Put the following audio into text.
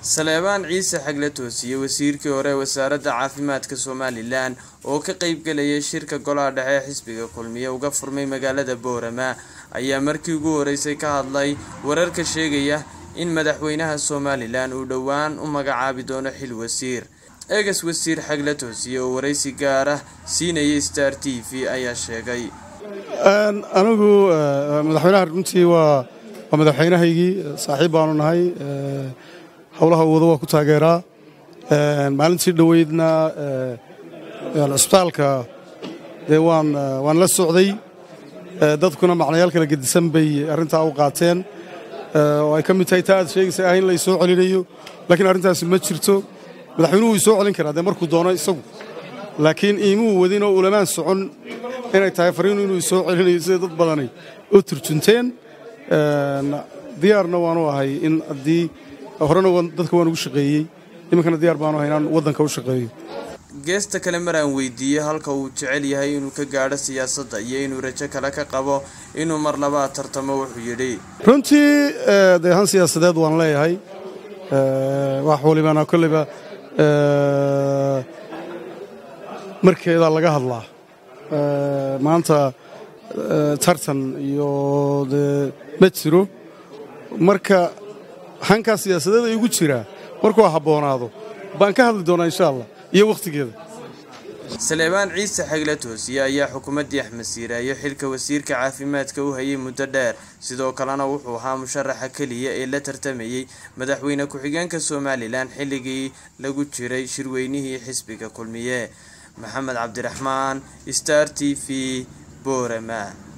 saleebaan ciise xagle toosiye wasiirkii hore ee wasaaradda caafimaadka somalilan oo ka qeybgalayay shirka golaha dhexe ee xisbiga kulmiye uga furmay magaalada boorama ayaa markii ugu horeysay ka hadlay wararka sheegaya in madaxweynaha somalilan uu dhowaan u magacaabi doono xil wasiir eegas wasiir xagle toosiye oo waraysi gaar ah siinayay star t v ayaa sheegay anigu madaxweynaha runtii waa waa madaxweynahaygii saaxiib baanu nahay howlaha wada waa ku taageeraa maalintii dhoweydna cisbitaalka dee waan waan la socday dadkuna macnayaal kala gedisan bay arrintaa u qaateen oo ay ka mid tahay taa aad sheegaysa ah in lay soo celinayo laakiin arrintaasi ma jirto madaxweynuhu wuu soo celin karaa dee markuu doono isagu laakiin iimuu wadin oo ulamaan socon inay tahay fariinu inuu soo celinayo sida dad badanay u turjunteen diyaarna waanu ahay in haddii horena dadka waan ugu shaqeeyey iminkana diyaar baanu ahay inaan waddanka u shaqeeyo geesta kale mar aan weydiiyey halka uu jecel yahay inuu ka gaadho siyaasadda iyo inuu rajo kale ka qabo inuu mar labaad tartamo wuxuu yidhi runtii dee han siyaasadeed waan leeyahay wax walibana kolleyba markeedaa laga hadlaa maanta tartan iyo dee ma jiro marka hankaa siyaasadeed ay igu jiraa markuu habboonaado baan ka hadli doonaa insha allah iyo wakhtigeeda saleebaan ciise xagle toosiye ayaa xukuumaddii axmed siiraayo xilka wasiirka caafimaadka u hayay muddo dheer sidoo kalena wuxuu ahaa musharaxa keliya ee la tartamayey madaxweyne ku-xigeenka somalilan xilligii lagu jiray shirweynihii xisbiga kulmiye maxamed cabdiraxmaan star t v boorama